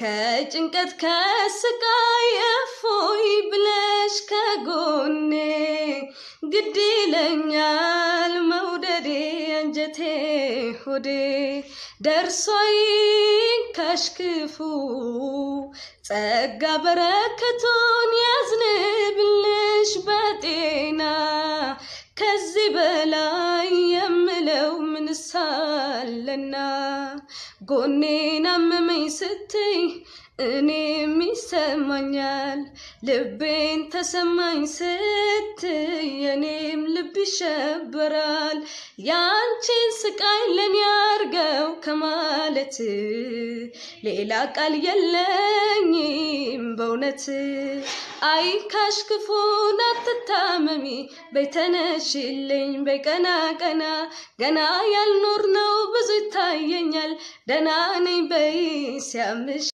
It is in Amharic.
ከጭንቀት ከስቃይ እፎይ ብለሽ ከጎኔ ግድ ይለኛል መውደዴ አንጀቴ ሆዴ ደርሶይ ከሽክፉ ጸጋ በረከቱን ያዝንብልሽ በጤና ከዚህ በላይ የምለው ምንሳለና ጎኔን አመመኝ ስትይ እኔም ይሰማኛል ልቤን ተሰማኝ ስትይ የኔም ልብ ይሸበራል ያንቺን ስቃይ ለኔ ያርገው ከማለት ሌላ ቃል የለኝም በእውነት አይ ካሽ ክፉን አትታመሚ በይተነሽልኝ በቀና ቀና ገና ያልኖር ነው ብዙ ይታየኛል ደህና ነኝ በይ ሲያምሽ